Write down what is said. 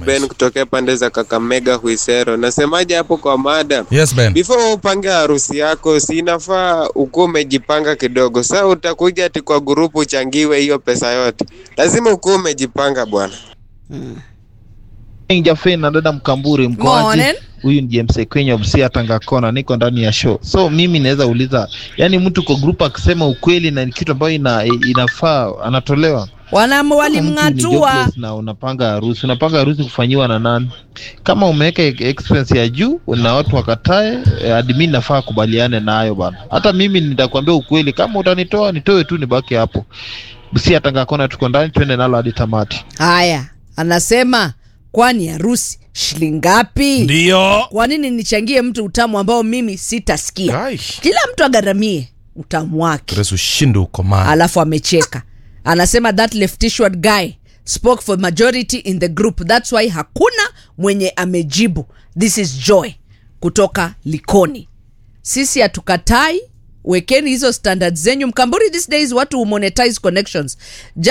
Ben kutokea pande za Kakamega Huisero. Nasemaje hapo kwa mada? Yes, Ben. Before upange harusi yako, si inafaa ukuwa umejipanga kidogo. Sasa utakuja ati kwa grupu uchangiwe hiyo pesa yote, lazima ukuwa umejipanga bwana. Jafe na dada Mkamburi mkoaji. Morning. Huyu ni James Kwenye Busia Tanga Kona, niko ndani ya show. So mimi naweza uliza, yani mtu kwa group akisema ukweli na ni kitu ambayo ina, inafaa anatolewa. Wana Kama mtu ni walimng'atua. jobless na unapanga harusi, unapanga harusi kufanyiwa na nani? Kama umeweka expense ya juu na watu wakatae, eh, admin nafaa kubaliane nayo bana. Hata mimi nitakwambia ukweli, kama utanitoa nitoe tu, nibaki hapo. Busia Tanga Kona, tuko ndani, twende nalo hadi tamati. Haya, anasema kwani harusi shilingi ngapi? Ndio. Kwa nini nichangie mtu utamu ambao mimi sitasikia? Ai. Kila mtu agharamie utamu wake. Yesu ushinde uko mali. alafu amecheka anasema that leftishward guy spoke for majority in the group thats why hakuna mwenye amejibu this is joy kutoka likoni sisi hatukatai wekeni hizo standards zenyu mkamburi these days watu monetize connections